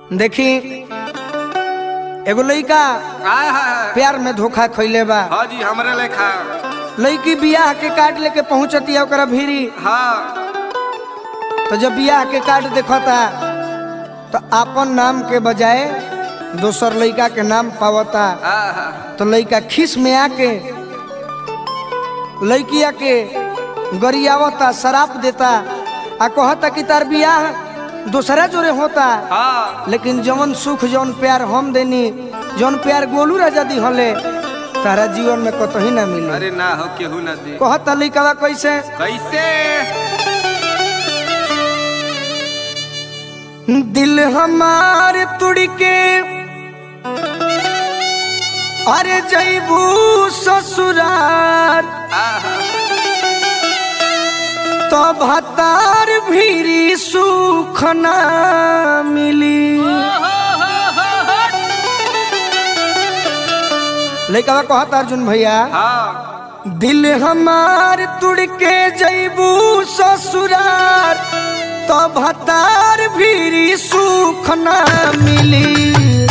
देखी एगो लइका आय हाय प्यार में धोखा खइले बा हाँ जी हमरे लेखा लड़की बियाह के कार्ड लेके पहुंचती ओकरा भीरी हाँ तो जब बियाह के कार्ड देखता तो आपन नाम के बजाय दोसर लड़का के नाम पावता आहा, तो लड़का खीस में आके लड़किया के गरियावता शराप देता आ कहता कि तार बियाह दूसरा जोरे होता हाँ लेकिन जवन सुख जवन प्यार हम देनी जवन प्यार गोलू राजा दी हले तारा जीवन में कतही ना मिले अरे ना हो केहू ना दे कहता लइकवा कैसे कैसे दिल हमार तुड़ के अरे जैबू ससुरार आहा, तो भतार भीरी सुख ना मिली लइकवा कहता अर्जुन भैया हाँ दिल हमार तुड़ के जैबू ससुरार तो भतार भीरी सुख ना मिली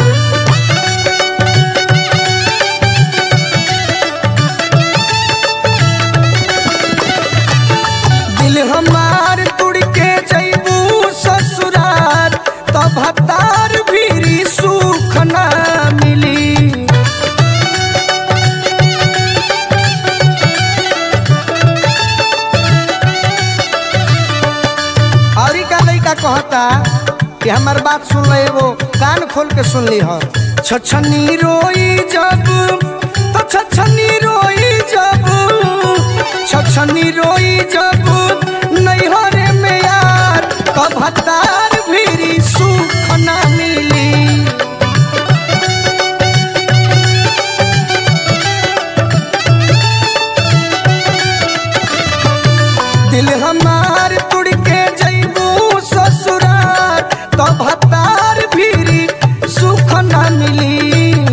दिल हमार तुड़ के जैबू ससुरार तो भतार भीरी सुख ना मिली और का लइका कहता कि हमार बात सुन ले वो कान खोल के सुन ली हो छछनी रोई जब तो छछनी रोई जब छछनी रोई जब नैहरे में यार तो भतार भीरी सुख ना मिली दिल हमार तुड़ के जैबू ससुरार तो भतार भीरी सुख न मिली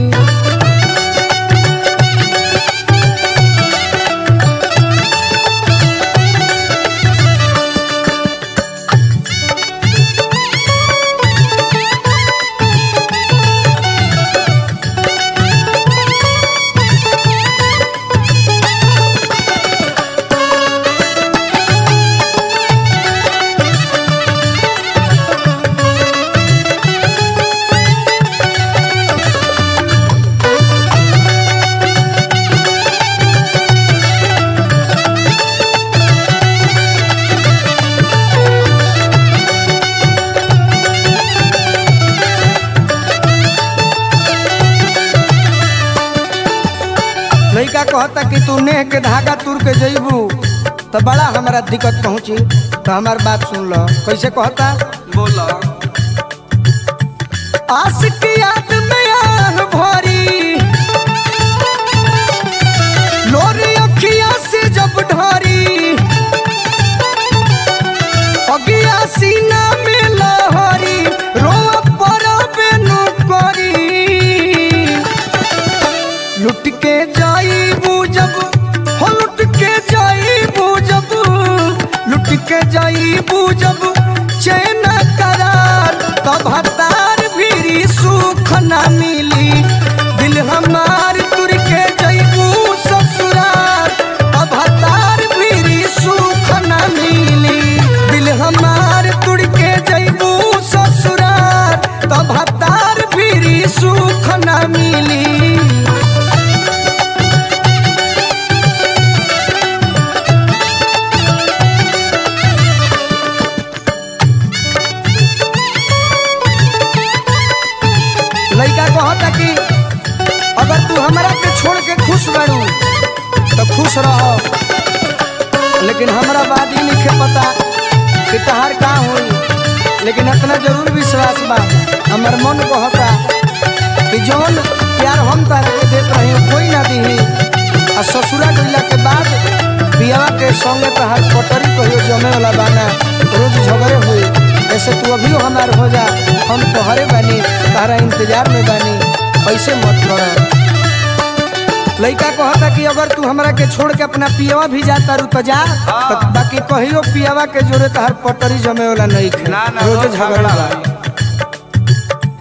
लइका कहता कि तू नेह के धागा तुर के जैबू तो बड़ा हमारा दिक्कत पहुंची तो हमार बात सुन लो कैसे कहता बोला आस की याद में आन भरी लोरी अखिया से जब ढरी अगिया सीना में लहरी रोआ पर बेनु करी लुट के जाई जब हो लुट के जाई जब लुट के जाई जब चैन करार तब हतार भीरी सुख ना मिली दिल हमार तुर के जईबू ससुरार तब हतार भीरी सुख ना मिली दिल हमार तुर के जईबू ससुरार तब हतार भीरी सुख ना मिली लइका कहता कि अगर तू हमरा के छोड़ के खुश बारू तो खुश रहो लेकिन हमरा बात ही नहीं पता कि तहार का होई लेकिन इतना जरूर विश्वास बा हमर मन कहता कि जौन प्यार हम तारा के देत रही कोई ना दीही आ ससुरा गइला के बाद बियाह के संगे तहार पटरी कहियो जमे वाला बाना रोज झगड़े हुई ऐसे तू अभी हमार हो जा हम तोहरे बानी तारा इंतजार में बानी ऐसे मत कर लइका कहता कि अगर तू हमरा के छोड़ के अपना पियवा भी जाता रू तो जा हाँ। तो बाकी कहियो पियवा के जोरे तहार पटरी जमे वाला नहीं खे ना ना रोजे रोज झगड़ा झगड़ा बा भाई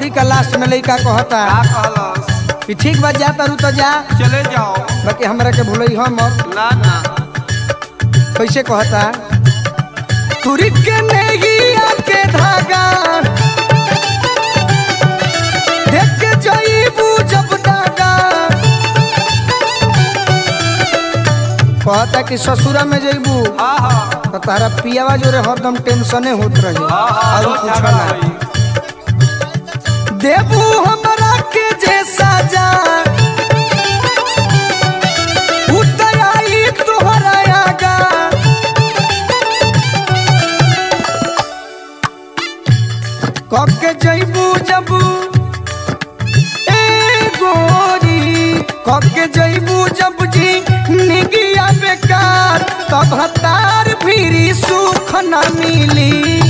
औरी का लास्ट में लइका कहता का कहलस कि ठीक बात जा तारू तो जा चले जाओ बाकी हमरा के भूलई हम ना ना कैसे कहता तुरी के नेगिया के धागा देख के जाइबू जब दागा कहता कि ससुरा में जइबू हाँ हाँ तो तारा पियावा जोरे हरदम टेंशने होत रही हाँ हाँ और रोज कुछ झगड़ा ना होई। देबू हमरा के जैसा जा उतराई तोहरा आगा कब के जइबू जब ए गोरी कब के जइबू जब जी निगिया बेकार तब हतार फिरी सुख न मिली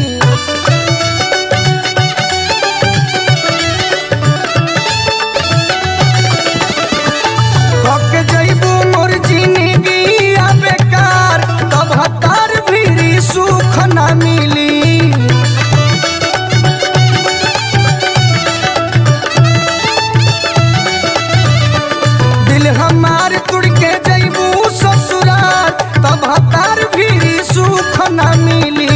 थक जइबू मोर जिंदगी आ बेकार तब हतार भीरी सुख न मिली दिल हमार तुड़ के जइबू ससुराल तब हतार भीरी सुख न मिली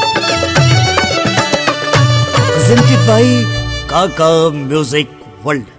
presented by Kaka Music World.